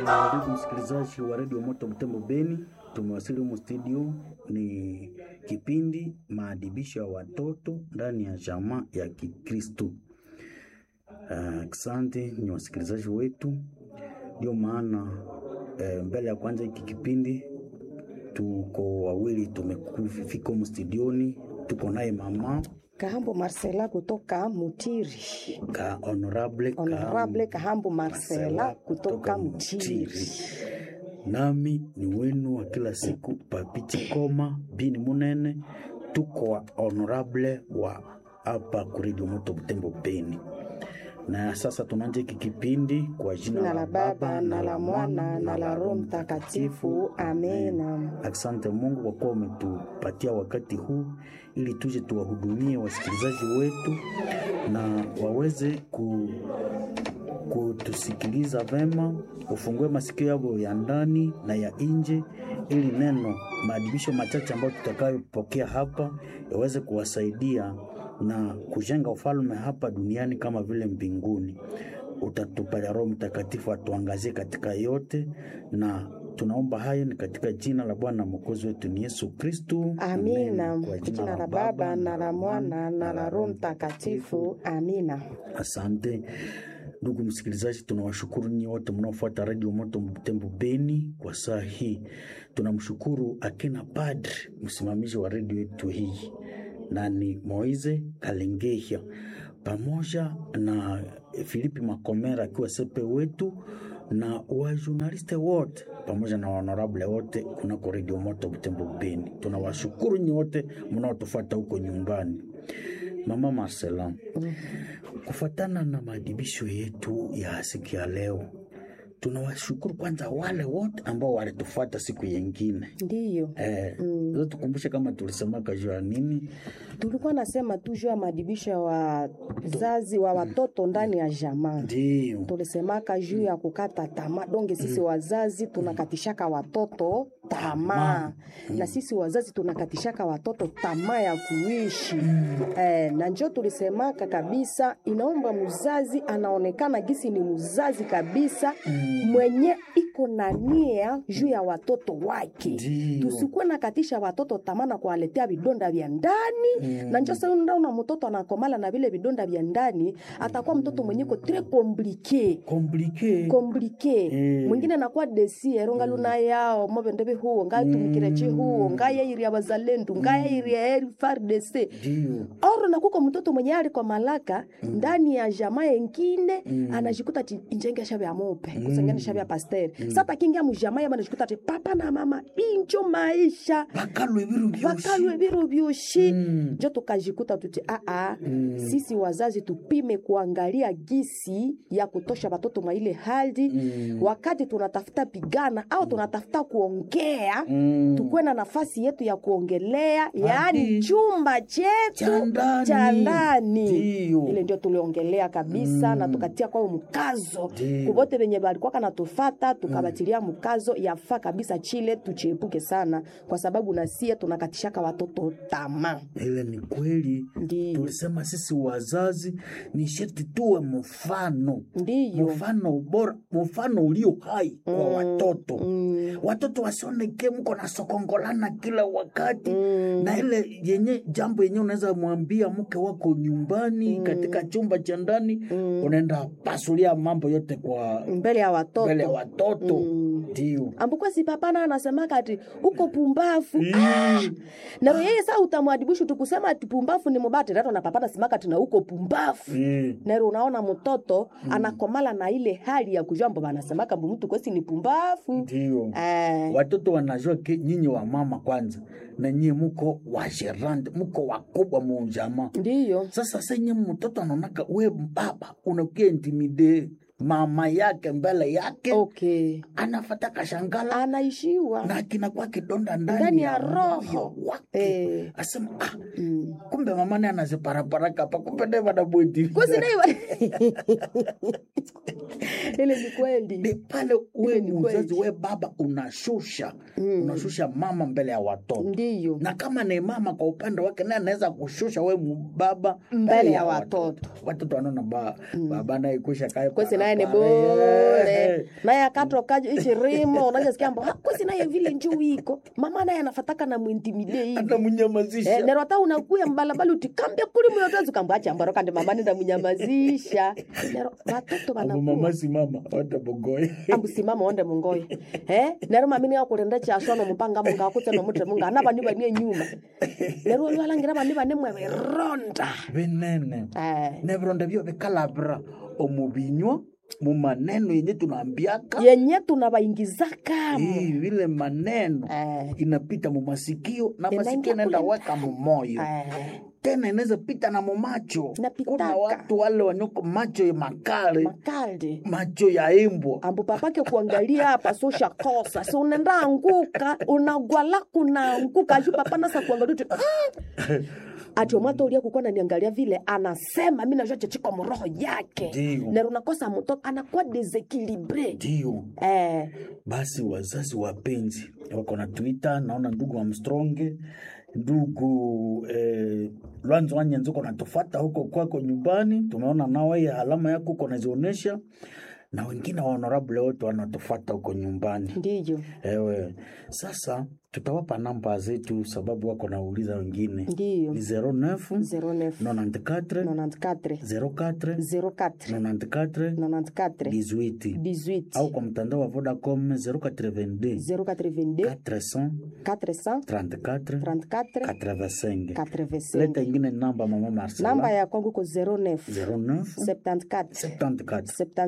Ndugu msikilizaji wa redio Moto Butembo Beni, tumewasili humu studio. Ni kipindi maadibisho ya watoto ndani ya jamaa ya Kikristo. Asante uh, ni wasikilizaji wetu, ndio maana uh, mbele ya kwanza hiki kipindi tuko wawili tumefika humu studioni, tuko naye mama Kahambo Marcela kutoka Mutiri. ka honorable, Honorable Kahambo Marcela kutoka Mutiri. nami ni wenu wa kila siku Papiti Koma Bini Munene, tuko wa honorable wa hapa kuredio Moto Butembo Beni. Na sasa tunaanza hiki kipindi kwa jina Jina la Baba na la Mwana na la Roho Mtakatifu. Amena. Asante Mungu kwa kuwa umetupatia wakati huu ili tuje tuwahudumie wasikilizaji wetu na waweze ku, kutusikiliza vema, ufungue masikio yao ya ndani na ya nje, ili neno maadibisho machache ambayo tutakayopokea hapa yaweze kuwasaidia na kujenga ufalme hapa duniani kama vile mbinguni. Utatupatia Roho Mtakatifu atuangazie katika yote, na tunaomba hayo ni katika jina la Bwana mwokozi wetu ni Yesu Kristu. Amina. Kwa Jina la Baba na la Mwana na la Roho Mtakatifu. Amina. Asante ndugu msikilizaji, tunawashukuru nyinyi wote mnaofuata redio Moto Butembo Beni kwa saa hii. Tunamshukuru akina padri msimamizi wa redio yetu hii na ni Moize Kalengehia pamoja na Filipi Makomera akiwa sepe wetu na wajurnaliste wote pamoja na honorable wote kunako redio Moto Butembo Beni. Tunawashukuru nyinyi wote mnaotufuata huko nyumbani. Mama Marcela, kufuatana na maadibisho yetu ya siku ya leo, tunawashukuru kwanza wale wote ambao walitufuata siku yengine. Ndiyo. Eh, mm. Tukumbushe kama tulisemaka juu ya nini? Tulikuwa nasema tu juu ya maadibisho ya wazazi wa watoto ndani ya jamaa. Ndio. Tulisemaka juu ya kukata tamaa. Donge sisi wazazi tunakatishaka watoto tamaa, na sisi wazazi tunakatishaka watoto tamaa ya kuishi eh, na njo tulisemaka kabisa, inaomba mzazi anaonekana gisi ni mzazi kabisa mwenye iko na nia juu ya watoto wake. Ndio. Tusikuwe nakatisha watoto tamaa na kuwaletea vidonda vya ndani na njo sasa ndaona mtoto anakomala na vile vidonda vya ndani, atakuwa mtoto mwenye ko tres compliqué Komplike. komplike Eh. mwingine anakuwa desiero ngaluna yao mobendebe huo ngatumikire chi huo ngayairi bazalendu ngayairi eri FARDC Ndio. oro nakuko mtoto mwenye aliko malaka ndani ya jamaa yengine anajikuta ti injenge shabya ya mope kusengene shabya ya pasteur sasa kingia mujamaa yaba anajikuta ti papa na mama injo maisha Bakalwe biru byoshi. vakalwe viro vyoshi Mm. njo tukajikuta tuti aa sisi wazazi tupime kuangalia gisi ya kutosha watoto mwa ile hali wakati tunatafuta pigana au tunatafuta kuongea Mm. tukuwe na nafasi yetu ya kuongelea yaani Adi. chumba Cha chetu ndani. cha ndani Ndio. ile ndio tuliongelea kabisa na tukatia kwao mkazo Ndio. kuvote venye valikuwa kanatufata tukabatilia mkazo yafaa kabisa chile tuchiepuke sana kwa sababu nasie tunakatishaka watoto tamaa Ile ni kweli. Ndio. Tulisema sisi wazazi ni sharti tuwe mfano. ndiyo Mfano bora, mfano ulio hai kwa watoto. Mm. Watoto wasioneke mko na sokongolana kila wakati na ile yenye jambo yenye unaweza mwambia mke wako nyumbani katika chumba cha ndani unaenda pasulia mambo yote kwa mbele ya watoto mbele ya watoto ndio ambukwe si papana anasemaka ati uko pumbafu ah! naro yeye saa utamwadibishu tukusema ati pumbafu ni mubati rato na papana simaka tina uko pumbafu Eh, nero unaona mtoto anakomala na ile hali ya kujua mbo banasemaka mbu mtu kwesi ni pumbafu ndio eh, watoto wanajua ke nyinyi wa mama kwanza na nyinyi muko wajerande muko wakubwa mujamaa ndiyo sasa senye mtoto anaonaka we baba unakia intimide mama yake mbele yake okay anafata kashangala anaishiwa na kinakuwa kidonda ndani, Ndani ya moyo roho. wake Eh. asema ah, mm. kumbe mama naye anaziparaparaka hapa kumbe naye wanabweti kusinaiwa ile ni ni kweli pale we ni mzazi kweli. we baba unashusha unashusha mama mbele ya watoto ndiyo na kama ni mama kwa upande wake naye anaweza kushusha we baba Mbele ya watoto. watoto wanaona ba, baba naye kusha kae kwesi naye naye ni bure naye akatoka ichirimo unajasikia mbo kwesi naye vile njuu iko mama naye anafataka na mwintimide hivi anamunyamazisha Eh, nero hata unakuya mbalabala utikambia kuli muyotozi kamba achambaro kandi mama nenda munyamazisha nero watoto abo wanakuwa mama si mama watabogoye ambusimama onde mungoyo eh nero mamini akulenda chashono mupanga munga akutse nomutre munga ana bani bani nyuma nero lwalangira bani bani mwe ronda binene eh nebironda byo bikalabira omubinywa mu maneno yenye tunaambiaka yenye tunabaingizaka Hii, vile maneno eh inapita mu masikio na Inaingia masikio inaenda kule weka mu moyo eh tena inaweza pita na mu macho Inapitaka. kuna watu wale wanyoko macho ya makale makalde macho ya imbwa ambu papake kuangalia hapa so shakosa so unaenda anguka unagwala kunaanguka aju papa nasa kuangalia tu mm. ati omwata ulia kukuwa naniangalia vile anasema mi najua chechiko mroho yake Ndio. nero nakosa mtoto anakuwa desekilibre ndio eh, basi wazazi wapenzi wako na twitter naona ndugu Armstrong ndugu eh, Lwanzo Wanyenzi uko natufata huko kwako nyumbani, tumeona nawe ya alama yako uko nazionyesha, na wengine wa honorable wote wanatufata huko nyumbani. ndiyo Ewe, sasa tutawapa namba zetu sababu wako nauliza wengine ndiyo ni 09 09 94 94 04 04 94 94 18 18 au kwa mtandao wa Vodacom 082 082 400 400 34 34 85 85 leta ingine namba mama Marcela namba ya kwangu ko 09 09 74 74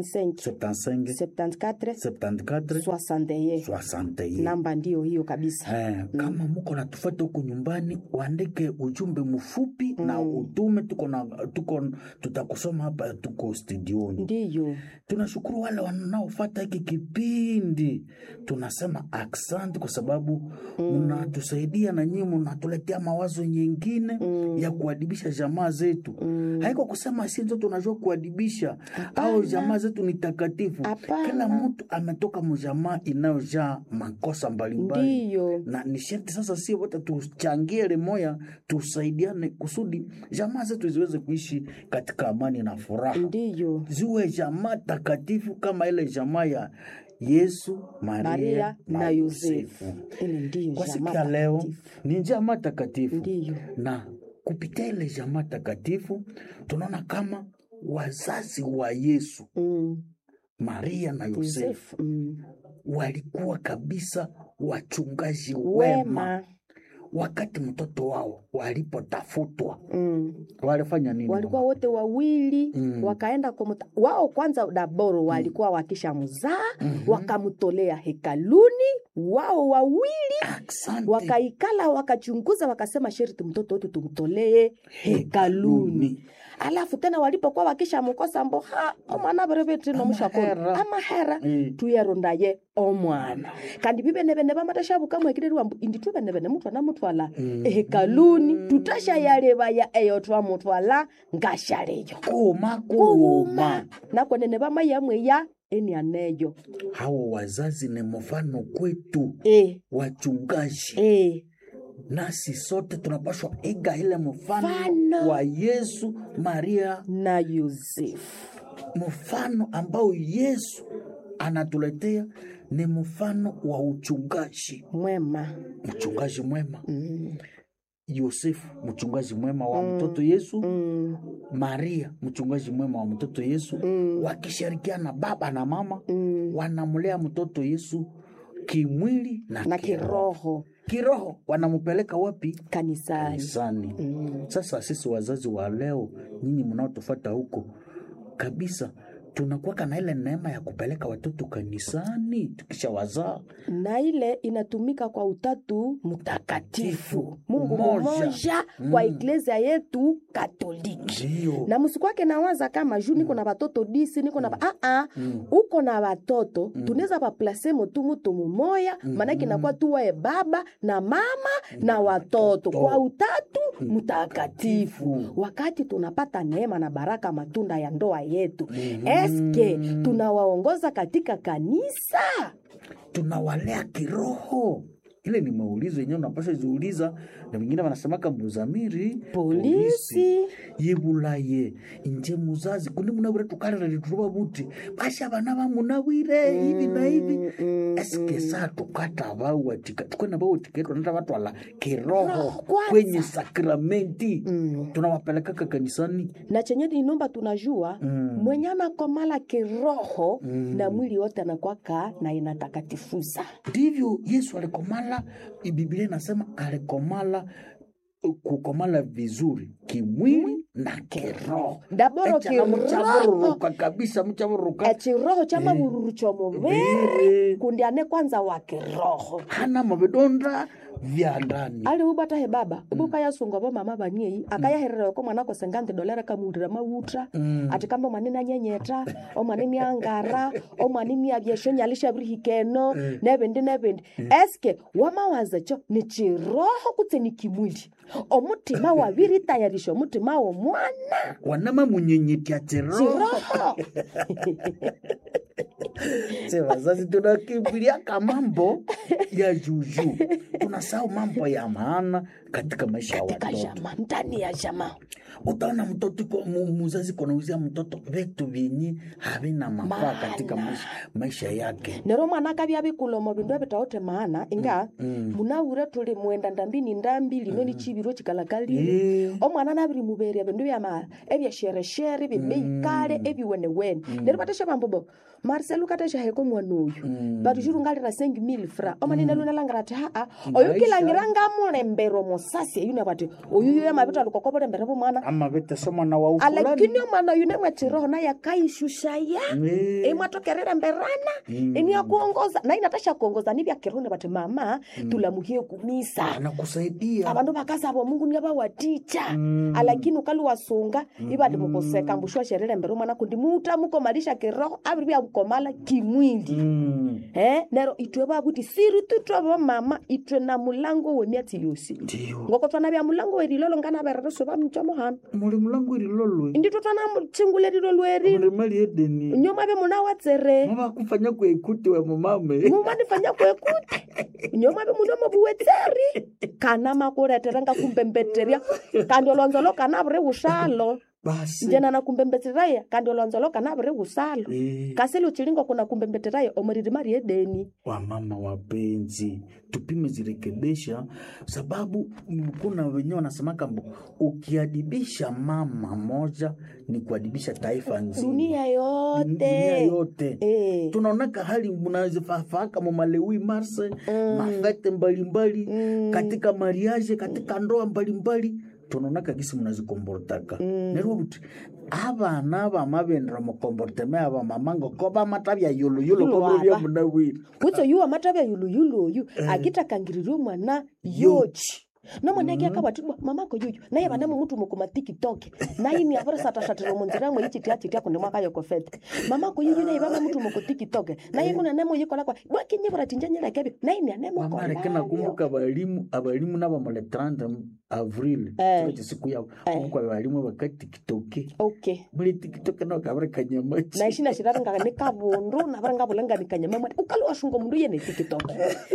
75 75 74 74 61 61 namba ndiyo hiyo kabisa Eh, kama muko natufata huku nyumbani uandike ujumbe mfupi na utume tuko na tuko tutakusoma hapa tuko studioni ndiyo tunashukuru wale wanaofata hiki kipindi tunasema aksanti kwa sababu mnatusaidia na nyinyi mnatuletea mawazo nyingine ya kuadibisha jamaa zetu haiko kusema si ndio tunajua kuadibisha au jamaa zetu ni takatifu Hapana. kila mtu ametoka mjamaa inayojaa makosa mbalimbali ndiyo na ni sharti sasa si wote tuchangie limoya tusaidiane kusudi jamaa zetu ziweze kuishi katika amani na furaha ndiyo ziwe jamaa takatifu kama ile jamaa ya Yesu, Maria, maria na yosefu ile ndiyo Kwa siku jamaa ya leo takatifu. ni jamaa takatifu, ndiyo na kupitia ile jamaa takatifu tunaona kama wazazi wa Yesu, mm. Maria na Yosefu yosefu mm. walikuwa kabisa wachungaji wema. wema Wakati mtoto wao walipotafutwa mm. walifanya nini? walikuwa mama? wote wawili Mm. wakaenda kumuta wao kwanza daboro walikuwa wakisha mzaa Mhm. wakamtolea hekaluni wao wawili Asante. wakaikala wakachunguza wakasema sherti mtoto wetu tumtolee hekaluni alafu tena walipokuwa wakishamkosa mbo ha omwana berebetino mushakolo Amahera. amahera Mm. tuyerondaye omwana kandi bibenebene bamatashabukamwekirerirwa mbu indi tubenebene mutwana mutwala Mm. ehekaluni tutashayalebaya eyo twamutwala ngashaleyo Kuma kuuma kuuma nakwenene bamayamweya enianeyo hawa wazazi ni mfano kwetu e, wachungaji e. nasi sote tunapaswa iga ile mfano Mfano. wa Yesu Maria, na yosefu mfano ambao Yesu anatuletea ni mfano wa uchungaji, mwema mchungaji mwema. mm. Yosefu mchungaji mwema wa mtoto Yesu, Mm. Maria mchungaji mwema wa mtoto Yesu, Mm. wakishirikiana baba na mama Mm. wanamlea mtoto Yesu kimwili na, na kiroho. kiroho Kiroho wanampeleka wapi? kanisani Kanisani. mm. Sasa sisi wazazi wa leo, nyinyi mnaotufata huko kabisa, tunakuwaka na ile neema ya kupeleka watoto kanisani tukisha wazaa. na ile inatumika kwa utatu mtakatifu mungu Mmoja. mmoja kwa Mm. iglesia yetu katoliki Ndio. na msikwake nawaza kama juu niko na watoto disi niko na mm. ah Mm. uko na watoto mm. tunaweza baplase mutu mutu mumoya Mm. maanake inakuwa tuwae baba na mama na watoto kwa utatu mtakatifu wakati tunapata neema na baraka matunda ya ndoa yetu Mhm. eske tunawaongoza katika kanisa Tunawalea kiroho ile ni maulizo yenyewe unapasha ziuliza na wengine wanasemaka mbuzamiri polisi yibulaye inje muzazi kundi munabwire tukalira lituruba buti basha bana bamunabwire hivi na hivi Mm, eske saa tukata bawatika tukwena bawatika tunata batwala kiroho Roho kwanza. kwenye sakramenti mm. tunawapelekaka kanisani na chenye ninomba tunajua Mm. mwenye anakomala kiroho Mm. na mwili wote anakwaka na inatakatifuza ndivyo yesu alikomala biblia inasema alikomala kukomala vizuri kimwili na kiroho ndaboro Echa na kiroho mchavururuka kabisa mchavururuka echiroho cha mavururu chomuviri Viri. kundi ane kwanza wa kiroho hana mavidonda vya ndani ali ubatahe baba ubuka yasunga bo mama baniei akayaherera ko mwana ko sengante dolera kamundira mawutra Mm. ati kamba mwanene anyenyeta omwanene angara omwanene abyesho nyalisha birihikeno nebendi nebendi eske wamawaza cho ni chiroho kutse ni kimwili omutima wabiritayarisha omutima womwana wanama munyenyetya chiroho chiroho Se wazazi tunakimbilia kamambo ya juju tunasahau mambo ya maana katika maisha ya katika watoto jama ndani ya jama utaona mtoto iko- mu- muzazi konauzia mtoto vitu vyenye havina mafaa Maana. katika maisha, maisha yake nero mwana akabya bikulomo bindu ebitaote maana inga munawure tuli mwenda ndambini ndambi lino ni chibiro chikalakalire Eh, omwana nabiri muberia bindu byama ebyashereshere bimeikale ebiwenewene nero batesha bambobo marcel ukatesha heko mwana oyu batu chirungalira sengi mil fra omanene lunalangira ati haa oyu Maisha. kilangira ngamulembero mosasi eyune bati oyu yo mabito alikokobulembere bomwana ama vete mwana wa ufulani alakini omwana oyu nemwe chiroho naye akaishushaya Eh, imwatokerere mberana ini akuongoza na inatasha kuongoza nibya kirone bati mama tulamuhie kumisa anakusaidia abandu bakasaba mungu niabawaticha alakini ukali wasunga ibali mukoseka mbushwa sherere mbere mwana kundi muta mukomalisha kiroho abiri byakukomala kimwili Mm, eh nero itwe babuti siri tutwe bo mama itwe na mulango wemiatsi yosi ndiyo ngoko twana bya mulango werilolo ngana berereso bamchomo hano muli mulangu ililolwe inditwe twana chingulelilo lweri muli mali edeni nyoma be muna watsere mavakufanya kuekuti we mumame mumanifanya kwekuti nyoma be munomo buwetseri kana makuletera nga kumbembetterya kandi olonzolo kana buri usalo basi njena na kumbembetteraya kandi olonzolo kana buri usalo Eh, kasili uchilingo kuna kumbembetteraya omuriri mari edeni wamama wapenzi tupime zirekebisha sababu mm, kuna wenyewe wanasemaka mbo ukiadibisha mama moja ni kuadibisha taifa nzima dunia dunia yote yote Eh. tunaonaka hali mnazifafaaka mamalewi marse mafete mbalimbali katika mariage katika ndoa mbalimbali tunaonaka gisi mnazikombortaka nerwo buti abana bamabendera mukomborteme aba mamango ko bamata bya yuluyulu Yulo ko bya aba. munawiri kutso yuwa matabya yuluyulu oyu akitakangiririe omwana yochi nomwana ake akabatibwa mamako yuyu naye banemo mutu mukuma tiktok naye ni avere satasatira munzira mwe ichitia chitia kundi mwaka yokofete mamako yuyu naye bame mutu muku tiktok naye kuna nemo yikola kwa bwakinyibura tinjanyira kebyo naye ni anemo wamareke kola nakumbuka abalimu abalimu nabamale 30 avril Eh. chiro chisiku yabo kumbuka abalimu bakatikitoke okay muri tikitoke nao kabare kanyamachi na ishina shiraringa ni kabundu navara ngavulanga kanyama mwani ukali washunga mundu yene tiktok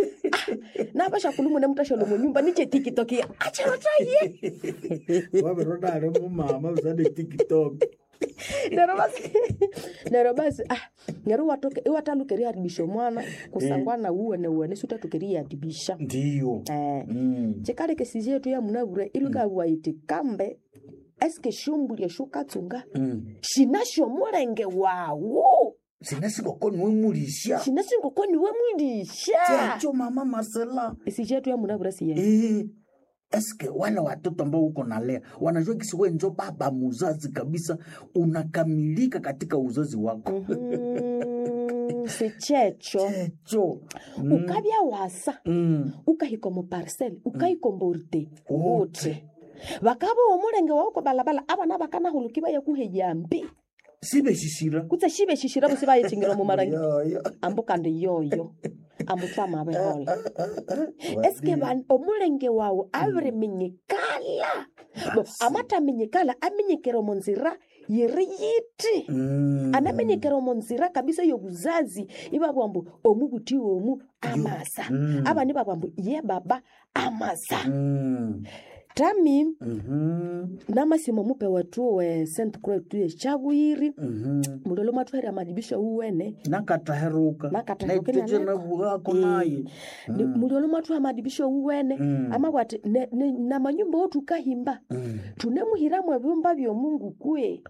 navasha kulumu nemutashalo munyumba niche tiktok achirotaye waveroda ari mumama usade tiktok nero basi nero basi ah ngero watoke iwatalukeria adibisha mwana kusangwana uwene uwene sutatukeria adibisha ndiyo eh Mm. chikale kesisi yetu ya munavure ilukawaiti kambe eske shumbulie shukatsunga Mm. shinasho mulenge wawo sinasikokoni wemulisha shinasingokoni wemwilisha chacho mama marcela isisi yetu ya munavure siye Eh, eske wale watoto ambao uko nalea wanajua kisi we njo baba muzazi kabisa unakamilika katika uzazi wako Mhm, sichecho cho ukabya wasa mm. ukahika mu parcel ukaikomborte Wote. wote vakava omulenge wauko balabala abana bakanahuluki bayekuheyambi sibeshishira kutse shibe shishira busi bayechingira mu marangi Yoyo. ambo kandi yoyo ambo twamabehola eske ban- omulenge wawu abiriminyikala Bo, amataminyikala aminyikira omu nzira yiri yiti Mm. anamenyekera omu nzira kabisa y'obuzazi ibabwa mbu omu buti omu amasa Mm. abandi babwa mbu ye baba amasa Mm. tami Mhm. namasimo mupe watu we st croix tu echabwiri Mhm. mulolo mwatwahera madibisho uwene nakataheruka Nakataheruka naitete nanako. nabugako Eh. naye Ni- mulolo mwatwaha madibisho uwene Mm. amabwati ne- ne- na manyumba otukahimba Mm. tunemuhiramu ebyumba byomungu kwe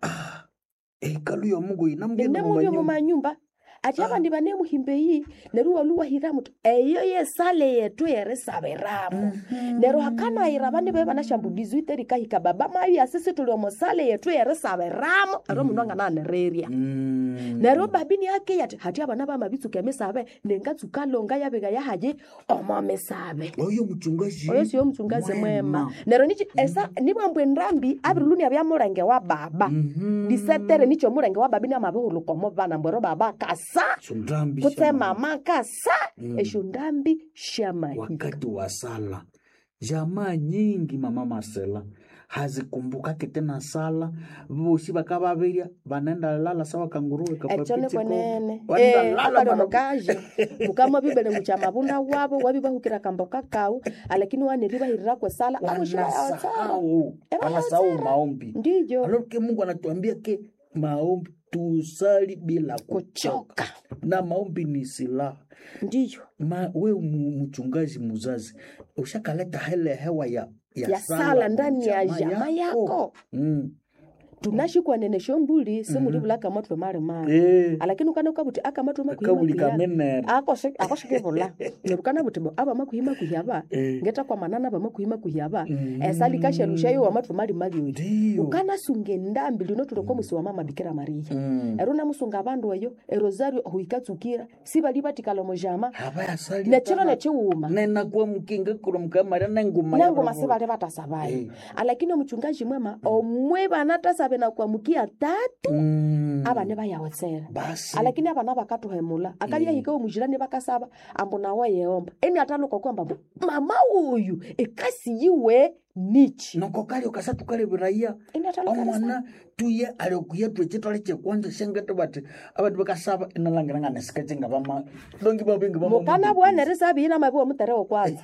ekalu yomungu inamugenda enemubyo mu manyumba ati abandi banemuhimba eyi neru waluwahiramu tu eyo yesale yetu yerisabiramu nero hakanayira bani be banashambulizi iterikahika baba mayu asisi tuli omosale yetu yerisabiramu ero mundu angananereria neryo babini ake yati hati abana bamabitsuka emisabe nengatsuka longa yabika yahaye omo misabe oyo muchungaji oyo siyo mchungazi mwema Mwema. neryo nichi esa nibwambwe ndambi abiriluni bya mulenge wa baba Mhm. disetere nicho mulenge wa babi niamabihulukomo bana mbwero baba kasa Shundambi kutse shama- mama kasa Mm. esho ndambi shamahi wakati wa sala jamaa nyingi mama Marcela hazikumbukake tena sala vosi vakavavirya vanaenda lala sawa kanguruwe echo nikwenene Wanaenda Eh, lala akalio mara- mukaje mukama bibele mucha mabunda wabo wabi bahukira kamboka kau alakini waneri bahirira kwesala abushirayaotsara wanasahau Eh, wanasahau wanasahau. maombi ndiyo alo ke mungu anatuambia ke maombi tusali bila kuchoka kuchoka na maombi ni silaha ndiyo Ma, we mu- mchungaji muzazi ushakaleta hele hewa ya, ya, Ya sala ndani ya jamaa yako. Mm. tunashikwa nene shombuli simulivula akamatwe mali mali Eh, alakini ukana ukabuti akamatwe kabuli makuhimakuhiaba kamenere akoshikivula nerukana buti bo aba makuhimakuhiaba Eh. ngeta kwa manana ba makuhimakuhiaba Mm. esalikashelushayo wamatwe mali mali oyo ndiyo ukanasunga endambi lino tuloko musi wa mama bikira mariya Mm. ero namusunga abandu eyo erosario huikatsukira sibali batikala mojama havayasali nechiro nechiwuma nenakuwa mukinga kuro mukamara nenguma nangoma sibali batasabayo Eh. alakini omuchungaji mwema omwe banatasabe na kuamukia tatu Mm. abane bayawotsera basi alakini abana bakatuhemula akalyahika omujirani bakasaba ambu nawe yeomba eni ataluka kwamba mbu mama uyu ekasi yiwe nichi noko kali ukasatu kali viraya eni ataluka omwana tuye aliokuya twechitole chekwanja shengete bati abatu bakasaba inalangiranga nesikachenga vama dongi bavingi mukana bwanere sabiyina mabi womuterewo kwanza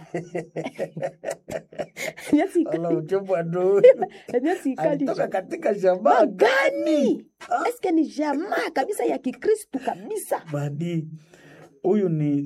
alauchobwado emyesi ikali alitoka katika shamaa gani eske ni jamaa kabisa ya kikristu kabisa badi huyu ni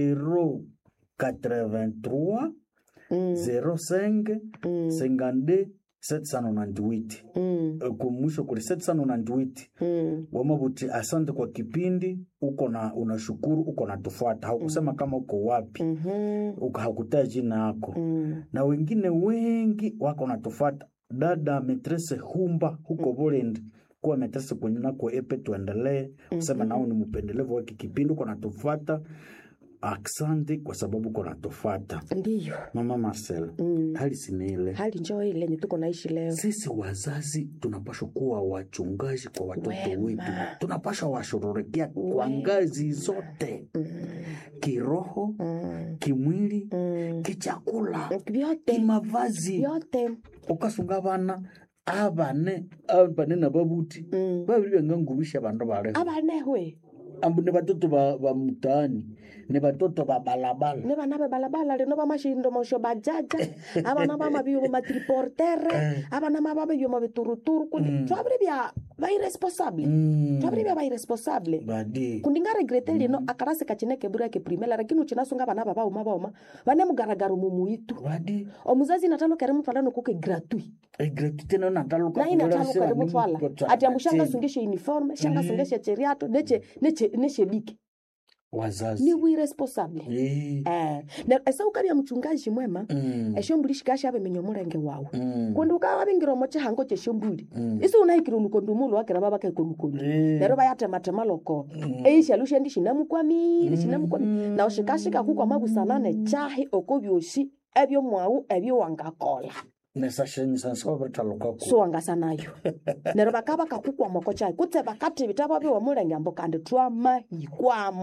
083 Mm, 05 mm, 52 798 mm, Eh, kumwisho kuli 798 mm. wamabuti asante kwa kipindi uko na unashukuru uko na tufuata haukusema kama uko wapi Mhm, uka- hakutaa jina yako mm. na wengine wengi wako natufuata dada metrese humba huko Burundi kuwa metrese kwenye nako epe tuendelee kusema nao ni mpendelevu wake kipindi uko natufuata asante kwa sababu uko natufuata ndiyo mama Marcel Mm. hali siniile hali njoo ile yenye tuko naishi leo sisi wazazi tunapashwa kuwa wachungaji kwa watoto Wema. wetu tunapashwa washughulikia kwa Wema. ngazi zote Mm, kiroho mm, kimwili mm. kichakula vyote kimavazi vyote ukasunga bana abane abane na babuti Mm. babili bangangubisha bandu baleho abanehwe ambu ni batoto ba, ba mtaani ni batoto ba balabala ne bana be balabala lino bamashindomosho bajaja abana bamabiyumo matriportere abana mababiyumo bituruturu kundi Mm. twabiri bya bairesponsable Mm. twabiri bya bairesponsable badi kundi ngaregrete lino akarasi kachineke bura ke primela lakini uchinasunga bana babauma bauma bane mugaragaro mumuitu badi omuzazi natalukere mutwala nokuke gratuit egreti tena nataluka nayi natalukere mutwala ati ambu shangasungeshe uniforme shangasungeshe cheriato neche neche neche bike wazazi ni wiresponsable Eh. eh na esa ukabya mchungaji mwema Mm. eshombuli shikasha abemenya omulenge wawu Mm. kundi ukawabingira omo chihango cheshombuli Mm. isi unahikire onukondi umulu wakira babakaikonukondi Eh. lero bayatematema loko eishalu shendi shinamukwamire shinamukwamire nawu shikashika kukwa mabusanane chahi oko byoshi ebyo mwawu ebyo wangakola nesashenyisa nsababiritalukaku siwangasanayo nero bakaba bakakukwa moko chahi kutse bakati bitaba biwa mulenge ambo kandi twamahikwamo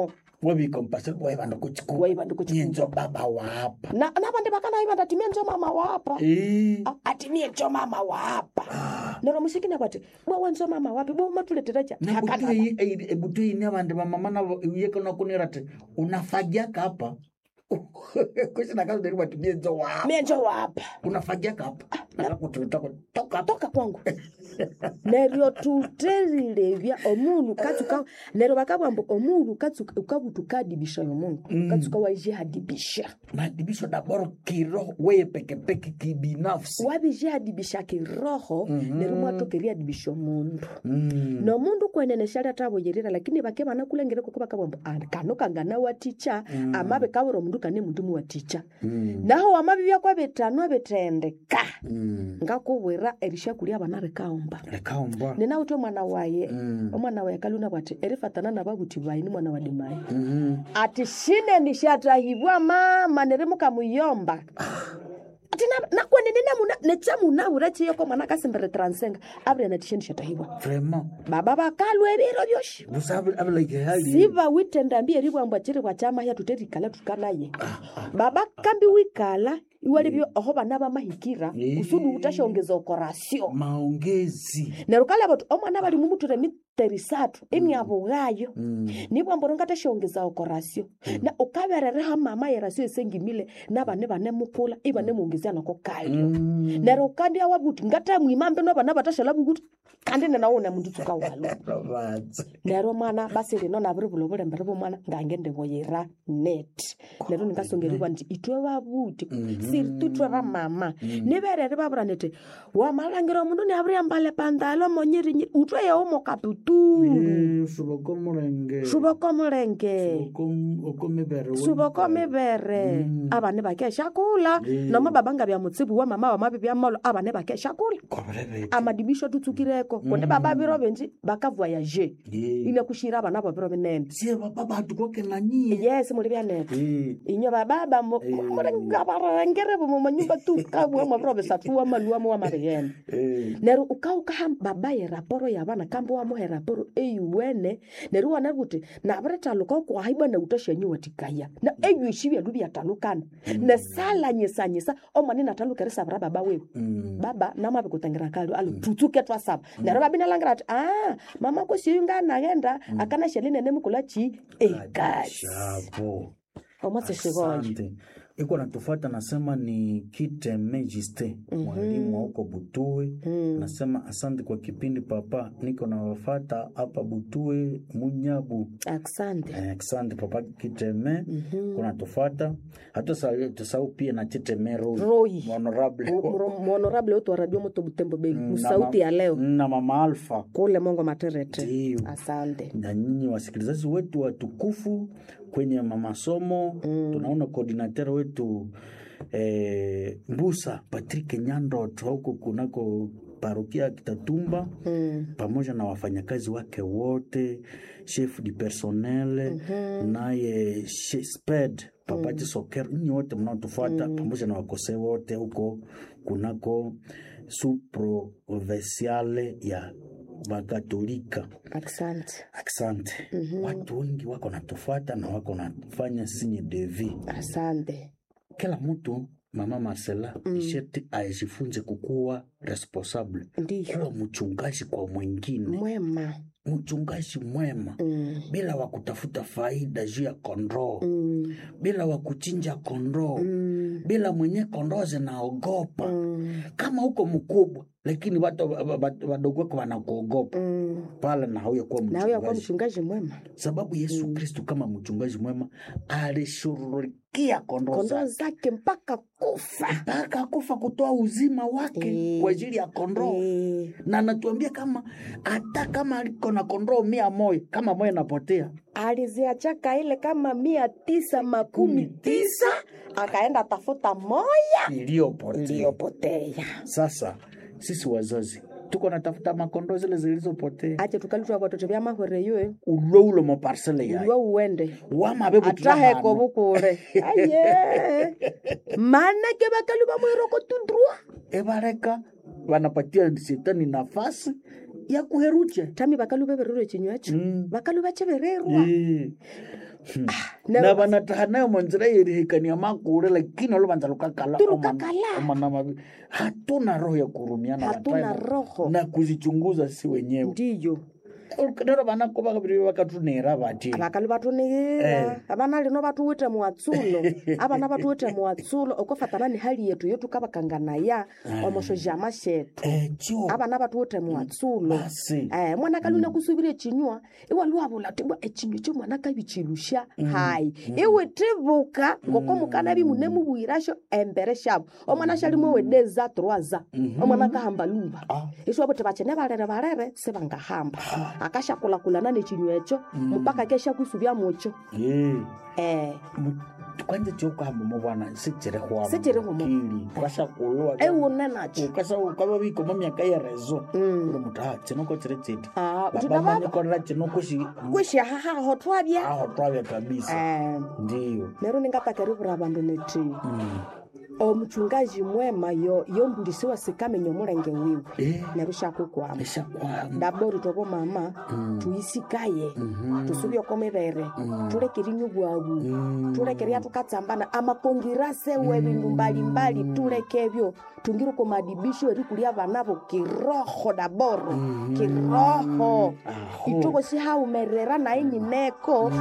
wabikompasel waivanda kuchiku Waivanda kuchiku. nyenzo baba wapa na navandi vakanaiva atimie njo mama wapa Eh, Ah, atimie njo mama wapa nero musikina kwati bwawa njo mama wapi bwa matuleterecha ebutu ine vandu vamama navo yekonakunira ti unafagiaka hapa kusinakazoderiwa ti nyenzo wapa mie njo wapa unafagiaka hapa nakakutulitako toka hapa toka kwangu neryo tuterilevya omundu katsuka neryo vakavamba omundu katsuka ukavutukadibisha yomundu katsuka waijihadibisha madibisho daboro kiroho weye pekepeke kibinafsi wavijihadibisha kiroho neryo mwatokeriadibisha omundu Mm. nomundu kwenene shali atavoyerera lakini vake vanakulengere koko vakavamba "Ah, kano kangana waticha amave kavira omundu kane mundu muwaticha Mm. naho wamavivya kwavetano vetendeka Mm. ngakuvwira erishakulia vana rikaomba lekaomba ninauti omwana waye Mm. omwana waye kaluna bwati erifatana na vavuti vaini mwana wa dimayi Mhm. ati shine nishatahibwa mama nerimukamuyomba ati na- nakwenenene nechamunavura chiyoko mwana akasimbere transenga avire natishe nishatahibwa vraiment baba vakalwa eviro vyoshi busa avilike hali siva witendambi eribwambwa chiri bwachamahya tuterikala tukanaye baba kambi wikala iwalivyo oho vana vamahikira Eh. kusudi utashongeza okorasio maongezi neryo kala vati omwana vali mumuture miterisatu imyavugayo Mm. nibwamboro ngatashongeza okorasio na ukaverereha mama yerasio esengimile navane vane mukula ivane muongezia nako kayo Mm. neryo kandi awavuti ngatamwimambe novana vatashala vukuti kandi nenawona mundu tsuka walo Babatse. neryo mwana basi lino naviri vulo vulembere vomwana ngange ndivoyera net neryo ningasongeriwa nti itwe vavuti siri itwe vamama nivereri vavura niti wamalangira omundu niavuriambale pandalo monyirinyiri utwe yewo mokaputuru Eh, suboko mulenge suvoko mulenge Suboko- oko mivere suvoko mivere avane vakeshakula noma babanga vya mutsivu wa mama wamavi vya molo avane vakeshakula Kobrevete. amadibisho tutsukireko kundi baba viro venji vakavoyaje Eh. ine kushira vana vo viro vinene sie baba batu koke na nyie yes muli vyanete Eh. inyo bababa murengavarengere vomo manyumba tukavwemo viro visatuwa maluwamo wa mariyene Eh. neryo ukaukaha babaye raporo ya vana kambe wamuhe raporo eyuwene neryo wana kuti naviretaluka ukuhaibwa na utoshenyi watikaya na eyuishi vyalu vyatalukana nesalanyisanyisa omwana nataluka risavira baba wewe Mm. baba namave kutangira kalio alo tutsuke twasava neryo babinalangira ati a mama kosiyu nganaghenda akana shelinene mukula chi ekasi Shapo. omwatseshivoyo Asante. iko natufata nasema ni kite megiste mwalimu wa huko Butue nasema asante kwa kipindi papa, niko nawafata hapa Butue Munyabu. asante Eh, Asante papa Kiteme kuna tufata hata sa- tusahau pia na Kiteme Roy Roy. honorable mhonorable wetu wa radio moto butembo bei na msauti ma- ya leo na mama Alfa kule mongo materete Ndiyo. asante na nyinyi wasikilizaji wetu watukufu kwenye masomo tunaona koordinateur wetu eh, Mbusa Patrick Nyandot huko kunako parokia ya Kitatumba mm. pamoja na wafanyakazi wake wote chef du personnel naye she- sped papati soker nyinyi wote mnaotufuata pamoja na wakose wote huko kunako suprovinciale ya wakatolika asante Asante. Watu wengi wako natufuata na wako nafanya sinye devi. asante Kila mtu mama Marcela mm. sheti ajifunze kukuwa responsable, ndiyo kuwa mchungaji kwa mwingine, mwema mchungaji mwema mm. bila wa kutafuta faida juu ya kondoo Mm. bila wa kuchinja kondoo Mm. bila mwenye kondoo zinaogopa Mm. kama huko mkubwa, lakini watu wa- wa- wa- wadogo wako wanakuogopa Mm. pale, na hauya kuwa na huyo akuwa mchungaji mchungaji mwema sababu Yesu Kristu kama mchungaji mwema alishughulikia kondoo kondoo zake zake mpaka kufa mpaka kufa kutoa uzima wake Eh. kwa ajili ya kondoo Eh, na anatuambia kama hata kama aliko na kondoo mia moja kama moja napotea aliziachaka ile kama mia tisa makumi tisa akaenda tafuta moya iliyopotea. iliyopotea Sasa sisi wazazi tuko natafuta makondoo zile zilizopotea ache tukalutwa vatoto vya mahore yoyo ulo ulo maparsele yayo uliwa uwende wamabe ataheko vukule aye manake vakalu vamwiroko tudrua ebareka wanapatia shetani nafasi yakuheruche tami bakalu bebererwa ekinywa ekyo Mm. bakalu bakibererwa Eh. Hmm. ne- na vanataha nayo manzira yerihekania makule lakini oluvanza lukakala Tulukakala. omana mavi hatuna roho ya kurumiana hatuna watayo roho na kuzichunguza si wenyewe ndiyo nero vanako vakaviri vakatunera vati abakalu batunigira abana lino batuwite muwatsulo abana batuwite muwatsulo okofatana ni hali yetu yotukabakanganaya omushojama shetu echo abana batuwite muwatsulo basi Eh, mwana kaluna kusubira ekinywa iwaliwabula tibwa ekinywa ekyo mwana kabikilusha hayi iwe tibuka ngoko mukana bimune mubwirasho embere shabo omwana shalimu wedeza troaza omwana kahamba luba Ah. isho bote bachene balere balere sebangahamba akashakulakulana nekinywa ekyo mpaka kesha kusubya mucho Eh. eh Mu- kwanza chokuhamba mubwana sichirihwamo Sichirihwamo. kili kwashakulwa ewune nacho ukasa ukava vikoma myaka yerezo Mm. uri mutu ha chinoko chiri chiti Ah, uti baba nababa manyikorera chinoko shi kwishahahaho twabya aho twavya kabisa eh ndiyo nero ningatakeriwura abandu neti Mm. omuchungaji mwema yo yombulisiwa sikamenya omulenge wiwe Eh, neru shakukwama eshakwama ndabori tobo mama tuyisikaye tusubye oko mibere tulekerinywa bwabu tulekeria tukatsambana amakongirase we bindu mbalimbali tulekebyo tungire ko madibisho erikulia abanabo kiroho daboro kiroho Aho. itoko sihaumerera naye nyineko